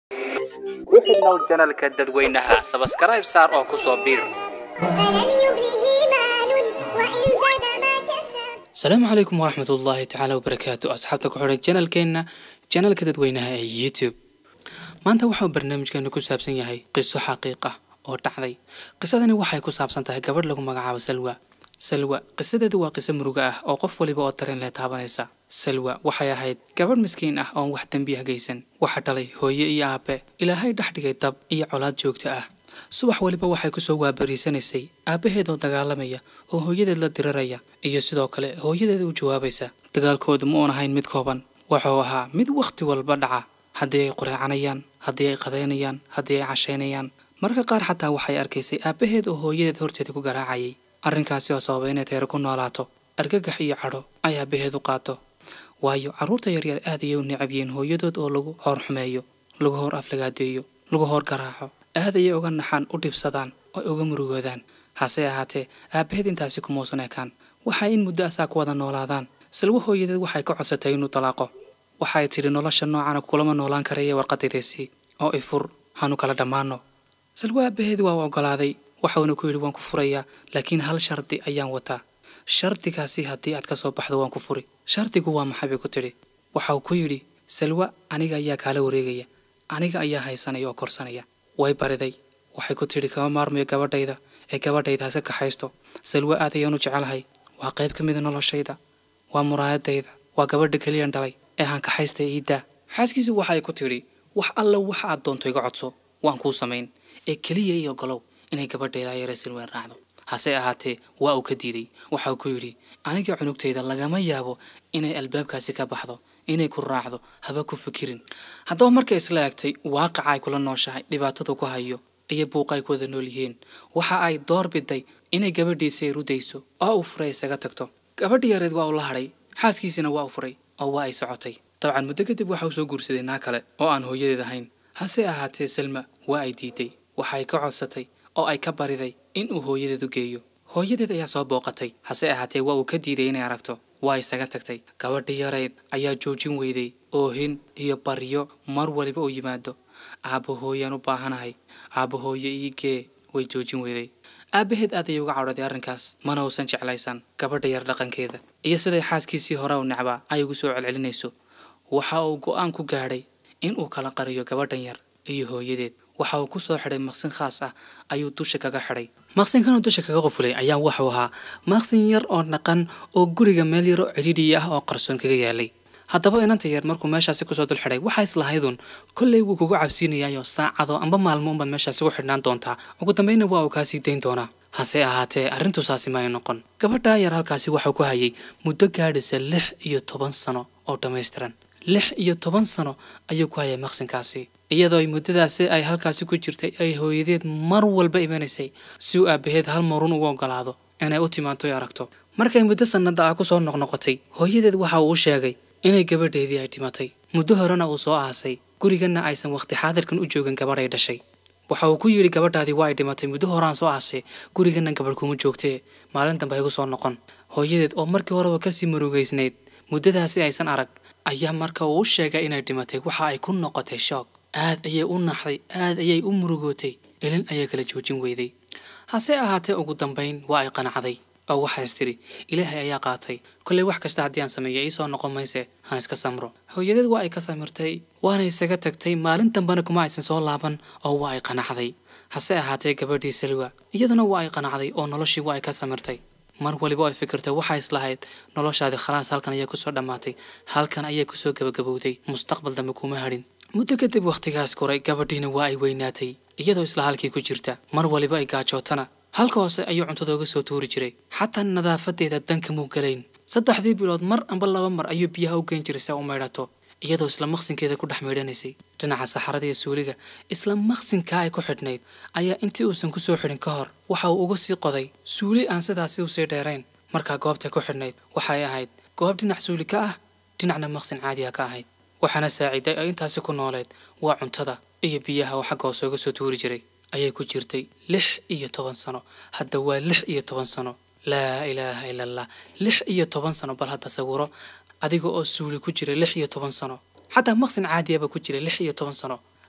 ku xidhnow janalka dadweynaha sabskaraib saar oo ku soo biir فلن يغنيه مال وإن زاد ما كسب asalaamu calaykum waraxmat ullaahi tacaala wabarakaatu asxaabta ku xidhan janalkeenna janalka dadweynaha ee youtube maanta waxau barnaamijkeenu ku saabsan yahay qiso xaqiiq ah oo dhacday qisadani waxay ku saabsan tahay gabadh lagu magacaabo salwa salwa qisadeedu waa qiso muruga ah oo qof waliba oo dareen leh taabanaysa salwa waxay ahayd gabadh miskiin ah oon wax dembi ah geysan waxa dhalay hooye iyo aabe ilaahay dhex dhigay dab iyo colaad joogto ah subax waliba waxay kusoo waabariisanaysay aabbaheed oo dagaalamaya oo hooyadeed la diraraya iyo sidoo kale hooyadeeda u jawaabaysa dagaalkoodu ma uun ahayn mid kooban wuxuu ahaa mid wakhti walba dhaca haddii ay qureecanayaan haddii ay qadaynayaan haddii ay cashaynayaan mararka qaar xataa waxay arkaysay aabbaheed oo hooyadeed horteeda ku garaacayay arrinkaasi oo sababay inay teero ku noolaato argagax iyo cadho ay aabbaheed u qaato waayo carruurta yaryar aad ayay u necab yihiin hooyadood oo lagu hoor xumeeyo lagu hor aflagaadeeyo lagu hor garaaco aad ayay uga naxaan u dhibsadaan oo uga murugoodaan hase ahaatee aabbaheed intaasi kumausan ekaan waxay in muddo asaa ku wada noolaadaan salwo hooyadeed waxay ka codsatay inuu talaaqo waxay tidhi nolosha noocana kulama noolaan karaya warqadaydaysii oo ifur hanu kala dhammaano salwo aabbaheed waa u oggolaaday waxauna ku yidhi waan ku furayaa laakiin hal shardi ayaan wataa shardigaasi haddii aad ka soo baxdo waan ku furi shardigu waa maxay bay ku tidhi waxau ku yidhi salwa aniga ayaa kaala wareegaya aniga ayaa haysanaya oo korsanaya way bariday waxay ku tidhi kama maarmayo gabadhayda ee gabadhayda hase kaxaysto salwa aad ayaan u jecelahay waa qayb ka mida noloshayda waa muraayadayda waa gabadha keliyan dhalay ee haan kaxaystay iiddaa xaaskiisu waxay ku tidhi wax alla waxa aad doonto iga codso waan kuu samayn ee keliya iyo golow inay gabadhayda ayare silween raacdo hase ahaatee waa uu ka diiday waxau ku yidhi aniga cunugtayda lagama yaabo inay albaabkaasi ka baxdo inay ku raacdo haba ku fikirin haddaba markay isla egtay waaqaca ay kula nooshahay dhibaatadu ku hayo iyo buuqa ay ku wada nool yihiin waxa ay door biday inay gabadhiisa ay rudayso oo uu furay isaga tagto gabadhi yareed waa uu la hadhay xaaskiisina waa u furay oo waa ay socotay dabcan muddo kadib waxa uu soo guursaday naa kale oo aan hooyadeed ahayn hase ahaatee salma waa ay diiday waxay ka codsatay oo ay ka bariday in uu hooyadeed u geeyo hooyadeed ayaa soo booqatay hase ahaatee waa uu ka diiday inay aragto waa isaga tagtay gabadhi yareyd ayaa joojin weyday oohin iyo baryo mar waliba u yimaado aabba hooyaan u baahanahay aabba hooye ii gee way joojin weyday aabbaheed aad ayay uga cadhooday arrinkaas mana uusan jeclaysan gabadha yar dhaqankeeda iyo siday xaaskiisii hore u necbaa ay ugu soo celcelinayso waxa uu go'aan ku gaadhay in uu kala qariyo gabadhan yar iyo hooyadeed waxa uu ku soo xidhay maqsin khaas ah ayuu dusha kaga xidhay maqsinkanuu dusha kaga qufulay ayaa wuxuu ahaa maqsin yar oo dhaqan oo guriga meel yaro cidhiidhi ah oo qarsoon kaga yaalay haddaba inanta yar markuu meeshaasi kusoo dul xidhay waxaa islahaydun kollay wuu kugu cabsiinayaayo saacado amba maalmo unbaad meeshaasi ku xidhnaan doontaa ugu dambayna waa uu kaa sii dayn doonaa hase ahaatee arrintu saasi ma ay noqon gabadhaa yar halkaasi waxuu ku hayay muddo gaadhaysa lix iyo toban sano oo dhammaystiran lix iyo toban sano ayuu ku hayay maqsinkaasi iyadoo ay muddadaasi ay halkaasi ku jirtay ay hooyadeed mar walba imanaysay si uu aabbaheed hal marun ugu oggolaado inay u timaanto aragto markay muddo sannada ah kusoo noqnoqotay hooyadeed waxa uu u sheegay inay gabadheedii ay dhimatay muddo horena uu soo aasay guriganna aysan waqti xaadirkan u joogin gabadh ay dhashay waxa uu ku yidhi gabadhaadii waa ay dhimatay muddo horaan soo aasay guriganna gabadh kuma joogtee maalin dambe igu soo noqon hooyadeed oo markii horeba kasii murugaysnayd muddadaasi aysan arag ayaa marka uu u sheegay inay dhimatay waxa ay ku noqotay shoog aad ayay u naxday aad ayay u murugootay ilin ayay kala joojin weyday hase ahaatee ugu dambayn waa ay qanacday oo waxaas tidhi ilaahay ayaa qaatay kollay wax kasta haddii aan sameeyo iisoo noqon mayse han iska samro hooyadeed waa ay ka samirtay waana isaga tagtay maalin dambena kuma aysan soo laaban oo waa ay qanacday hase ahaatee gabadhii salwa iyaduna waa ay qanacday oo noloshii waa ay ka samirtay mar waliba ay fikirtay waxaa islahayd noloshaadii khalaas halkan ayaa kusoo dhammaatay halkan ayaa kusoo gabagabowday mustaqbal dambe kuma hadhin muddo kadib wakhtigaas koray gabadhiina waa ay weynaatay iyadoo isla halkii ku jirta mar waliba ay gaajootana halka hoose ayuu cuntada uga soo tuuri jiray xataa nadaafadeeda danka muu galayn saddexdii bilood mar amba laba mar ayuu biyaha u geyn jiray si u maydhato iyadoo isla maqsinkeeda ku dhex maydhanaysay dhinaca saxarada iyo suuliga isla maqsinkaa ay ku xidhnayd ayaa intii uusan ku soo xidhin ka hor waxa uu uga sii qoday suuli aan sidaasi usii dheerayn markaa goobta ku xidhnayd waxay ahayd goob dhinac suuli ka ah dhinacna maqsin caadiga ka ahayd waxaana saaciiday oo intaasi ku nooleed waa cuntada iyo biyaha oo xagga hoose uga soo tuuri jiray ayay ku jirtay lix iyo toban sano hadda waa lix iyo toban sano laa ilaaha ila allah lix iyo toban sano bal hadda sawiro adiga oo suuli ku jira lix iyo toban sano xataa maqsin caadiyaba ku jira lix iyo toban sano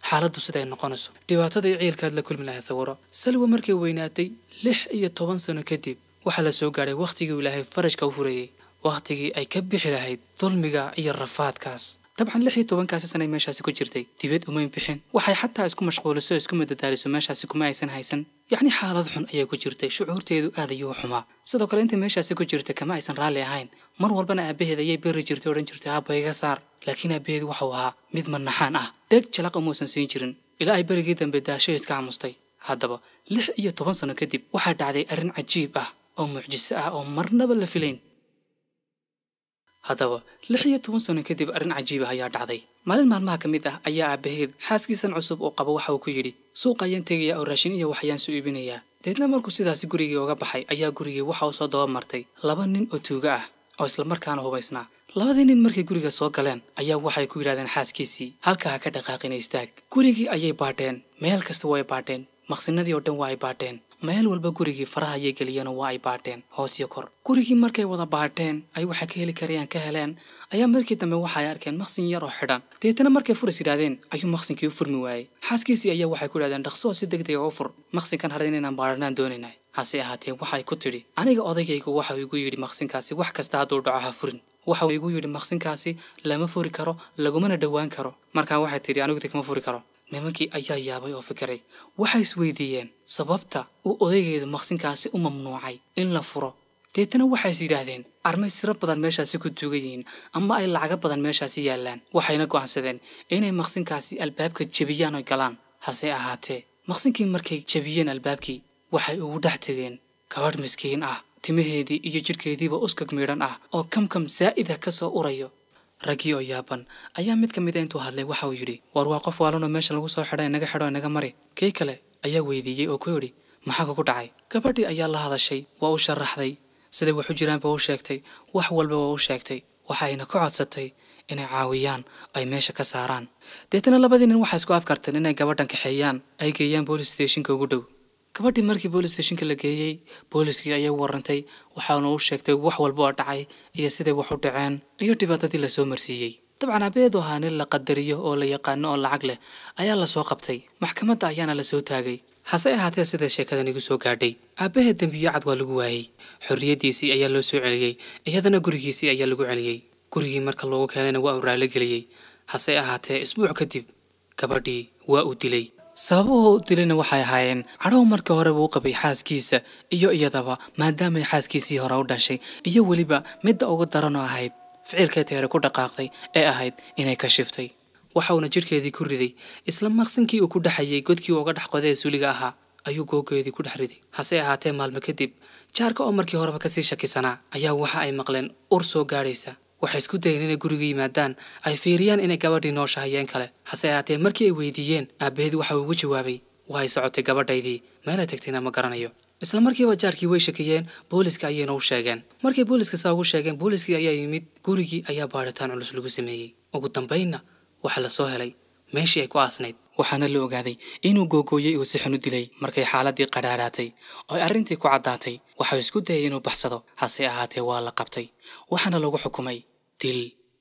xaaladdu siday noqonayso dhibaatadii ciilkaad la kulmi lahayd sawiro salwa markay weynaatay lix iyo toban sano kadib waxaa la soo gaadhay wakhtigii ilaahay farajka u furayey wakhtigii ay ka bixi lahayd dulmiga iyo rafaadkaas dabcan lix iyo tobankaasi sanay meeshaasi ku jirtay dibad umayn bixin waxay xataa isku mashquuliso isku madadaaliso meeshaasi kuma aysan haysan yacni xaalad xun ayay ku jirtay shucuurteedu aad ayuu xumaa sidoo kale inta meeshaasi ku jirta kama aysan raalli ahayn mar walbana aabaheed ayay beri jirtay odhan jirtay aabba iga saar laakiin aabaheed waxau ahaa mid manaxaan ah deg jalaq umuusan siin jirin ilaa ay berigii dambe daasho iska camustay haddaba lix iyo toban sano kadib waxaa dhacday arrin cajiib ah oo mucjiso ah oo marnaba la filayn haddaba lix iyo toban sano kadib arrin cajiib ah ayaa dhacday maalin maalmaha ka mid ah ayaa aabaheed xaaskiisan cusub oo qaba waxa uu ku yidhi suuq ayaan tegaya oo raashin iyo waxyaan soo iibinayaa deedna markuu sidaasi gurigii uga baxay ayaa gurigii waxa uu soo daba martay laba nin oo tuuga ah oo islamarkaana hubaysnaa labadii nin markay guriga soo galeen ayaa waxay ku yidhahdeen xaaskiisii halka ha ka dhaqaaqina istaag gurigii ayay baadheen meel kasta waa ay baadheen maqsinadii oo dhan waa ay baadheen meel walba gurigii faraha ayay geliyeen oo waa ay baadheen hoos iyo kor gurigii markay wada baadheen ay waxay ka heli karayaan ka heleen ayaa markii dambe waxa ay arkeen maqsin yar oo xidhan deetana markay furis yidhahdeen ayuu maqsinkii u furmi waayey xaaskiisii ayaa waxay ku yidhahdeen dhaqso oo si deg dega u fur maqsinkan hadhan inaan baadhanaan doonaynay hase ahaatee waxay ku tidhi aniga odaygaygu waxa uu igu yidhi maqsinkaasi wax kasta hadduu dhaco ha furin waxa uu igu yidhi maqsinkaasi lama furi karo lagumana dhowaan karo markaa waxay tidhi aniguti kama furi karo nimankii ayaa yaabay oo fikiray waxay isweydiiyeen sababta uu odaygeedu maqsinkaasi u mamnuucay in la furo deetana waxays yidhaahdeen armay siro badan meeshaasi ku tuugan yihiin ama ay lacago badan meeshaasi yaallaan waxayna go'aansadeen inay maqsinkaasi albaabka jebiyaan oy galaan hase ahaatee maqsinkii markay jebiyeen albaabkii waxay ugu dhex tegeen gabadh miskiin ah timaheedii iyo jidhkeediiba uskag miidhan ah oo kamkam saa'ida ka soo urayo raggii oo yaaban ayaa mid ka mid a intuu hadlay waxa uu yidhi war waa qof waalanoo meesha lagu soo xidha inaga xidho inaga mari kii kale ayaa weydiiyey oo ku yidhi maxaa kugu dhacay gabadhii ayaa la hadashay waa u sharaxday siday wax u jiraanba u sheegtay wax walba waa u sheegtay waxayna ka codsatay inay caawiyaan ay meesha ka saaraan deetana labadii nin waxay isku afkarteen inay gabadhan kaxeeyaan ay geeyaan boolis stationka ugu dhow gabadhii markii boolis stationka la geeyey booliskii ayay warantay waxaana u sheegtay wax walba oo dhacay iyo siday wax u dhaceen iyo dhibaatadii lasoo marsiiyey dabcan aabaheedu ahaa nin la qadariyo oo la yaqaano oo lacag leh ayaa lasoo qabtay maxkamadda ayaana lasoo taagay hase ahaatee sida sheekadan igu soo gaadhay aabbaheed dembiyo cad waa lagu waayey xorriyaddiisii ayaa loo soo celiyey iyadana gurigiisii ayaa lagu celiyey gurigii marka loogu keenayna waa uu raali geliyey hase ahaatee isbuuc kadib gabadhii waa uu dilay sababuhu u dilayna waxay ahaayeen cadhow markii horeba u qabay xaaskiisa iyo iyadaba maadaamay xaaskiisii hore u dhashay iyo weliba midda ugu daranoo ahayd ficilkay teere ku dhaqaaqday ee ahayd inay ka shiftay waxauna jidhkeedii ku riday isla maqsinkii uu ku dhexayay godkii uga dhex qoday ee suuliga ahaa ayuu googeedii ku dhex riday hase ahaatee maalmo kadib jaarka oo markii horeba kasii shakisanaa ayaa waxa ay maqleen ur soo gaadhaysa waxay isku dayeen inay guriga yimaadaan ay fiiriyaan inay gabadhii nooshahayeen kale hase ahaatee markii ay weydiiyeen aabbaheed waxa uu ugu jawaabay waa ay socotay gabadhaydii meelay tagtayna ma garanayo isla markiiba jaarkii way shakiyeen booliska ayayna u sheegeen markay booliska saa ugu sheegeen booliskii ayaa yimid gurigii ayaa baadhitaan culus lagu sameeyey ugu dambaynna waxaa la soo helay meeshii ay ku aasnayd waxaana la ogaaday inuu googooyey uu si xun u dilay markay xaaladii qadhaadhaatay oo ay arrintii ku caddaatay waxau isku dayay inuu baxsado hase ahaatee waa la qabtay waxaana lagu xukumay dil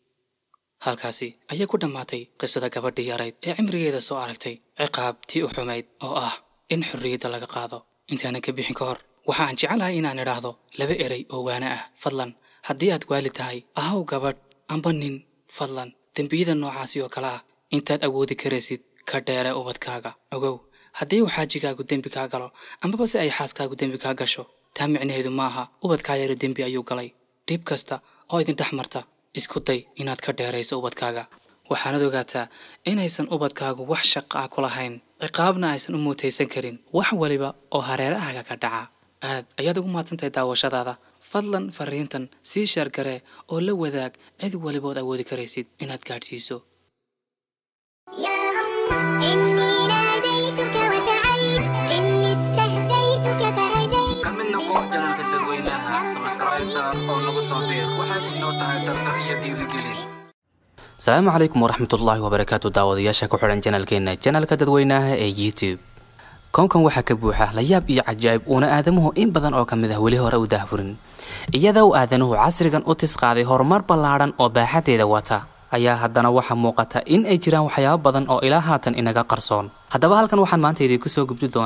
halkaasi ayay ku dhammaatay qisada gabadhii yarayd ee cimrigeeda soo aragtay ciqaabtii u xumayd oo ah in xorriyadda laga qaado intaanan ka bixin ka hor waxa aan jecelahay inaan idhaahdo laba erey oo waana ah fadlan haddii aad waali tahay ahaw gabadh amba nin fadlan dembiyada noocaasi oo kale ah intaad awoodi karaysid ka dheere ubadkaaga ogow haddii uu xaajigaagu dembi kaa galo ambaba se ay xaaskaagu dembi kaa gasho taa micnaheedu ma aha ubadkaa yara dembi ayuu galay dhib kasta oo idin dhex marta isku day inaad ka dheerayso ubadkaaga waxaanad ogaataa inaysan ubadkaagu wax shaqa ah ku lahayn ciqaabna aysan u muutaysan karin wax waliba oo hareerahaaga ka dhaca aad ayaad ugu mahadsantahay daawashadaada fadlan fariintan sii sheergaree oo la wadaag cid walibood awoodi karaysid inaad gaadhsiiso يا الله إني ناديتك وسعيت إني استهديتك فهديت ka mid noqo janalka dadweynaha sabskribesa oo nagu soo biir waxay inoo tahay dardar iyo dhiirigelin asalaamu calaykum waraxmatullaahi wabarakaatu daawadayaasha ku xidhan janalkeena janalka dadweynaha ee youtube koonkan waxaa ka buuxa layaab iyo cajaa'ib uuna aadamuhu in badan oo ka mid ah weli hore u dahfurin iyada uu aadanuhu casrigan u tis qaaday horumar ballaadhan oo baaxadeeda wata ayaa haddana waxaa muuqata in ay jiraan waxyaabo badan oo ilaa haatan inaga qarsoon haddaba halkan waxaan maanta idinku soo gubdi doonaa